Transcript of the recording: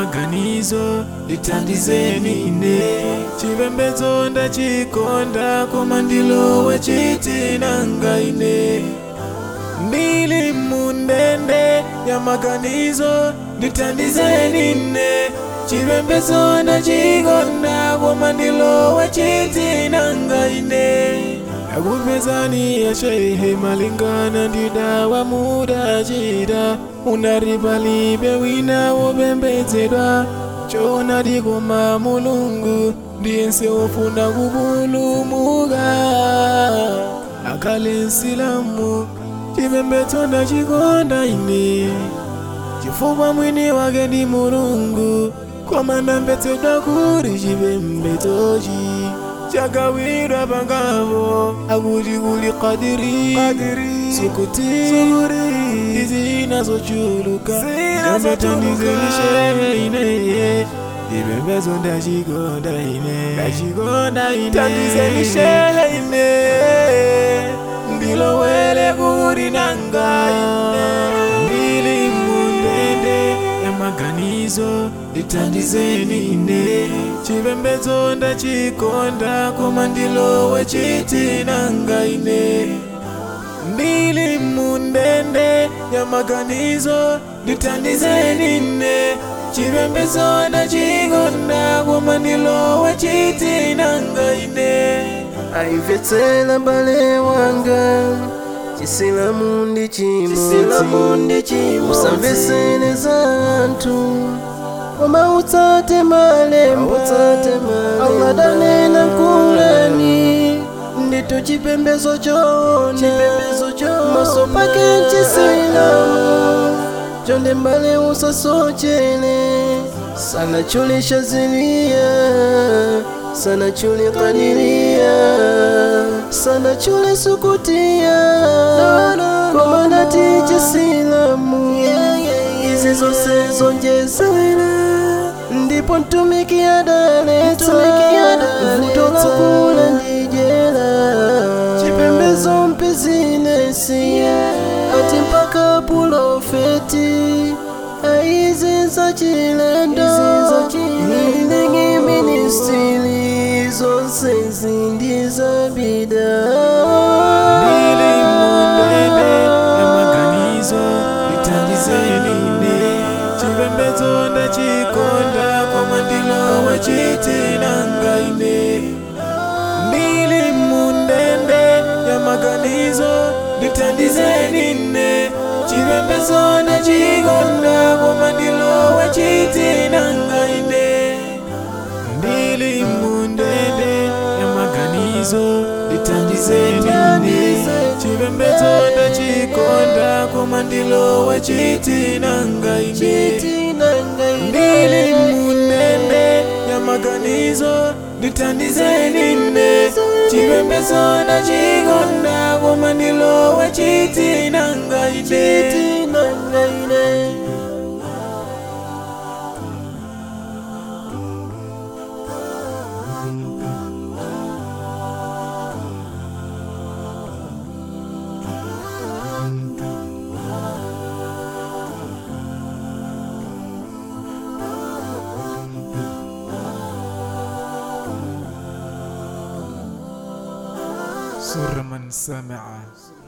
maganizo ndithandizeni ine chipembedzo ndachikonda koma ndilowe chitinanga ine ndili mundende ya maganizo ndithandizeni ine chipembedzo ndachikonda koma ndilowe chitinanga ine akupezani yashehe malingana ndidawa mudachita unaripalibe wina wopembedzedwa chona dikoma mulungu ndiyense wofuna kupulumuka akale nsilamu chipembedzo ndachikonda ine chifukwa mwini wake ndi mulungu koma ndamvetsedwa kuti chipembedzochi chagawidwa pangavo akuti kuli kadiri sikuti izinazochuluka ndambetandizelishehe ine chipembedzo ndachikonda ine ndachikonda ine tandizelishehe ine ndilowele kuti nanga ine ndili mundende ya maganizo ndithandizeni ine chipembedzo ndachikonda koma ndilowe chitinanga ine ndili mundende ya maganizo ndithandizeni ine chipembedzo ndachikonda koma ndilowe chitinanga ine aimvetsera mbale wanga chisilamu ndi chimodzi usamvesere za anthu koma utsate malemba Allah danena kulani ndito chipembedzo choona maso pake chisilamu chonde mbale usasochere sana chule shazilia sana chule kadiria sana chule sukutia komanati chisilamu izi zonse zonjezera ndipo mtumiki adaleta vuto la kula ndijera chipembedzo mpizinesi ati mpaka pulofeti aizi za chilendo ilingi ministili zonse zindi za bida ndili mundende ya maganizo ndithandizeni ine chipembedzo ndachikonda koma ndilowe chitinanga ine ndili mundende ya maganizo ndithandizeni ine chipembedzo ndachikonda koma ndilowe chitinanga ine ndili mundende ya maganizo ndithandizeni ine chipembedzo ndachikonda koma ndilowe chitinanga ine ndili mundende ya maganizo ndithandizeni ine chipembedzo ndachikonda koma ndilowe chitinanga ine سر من سمع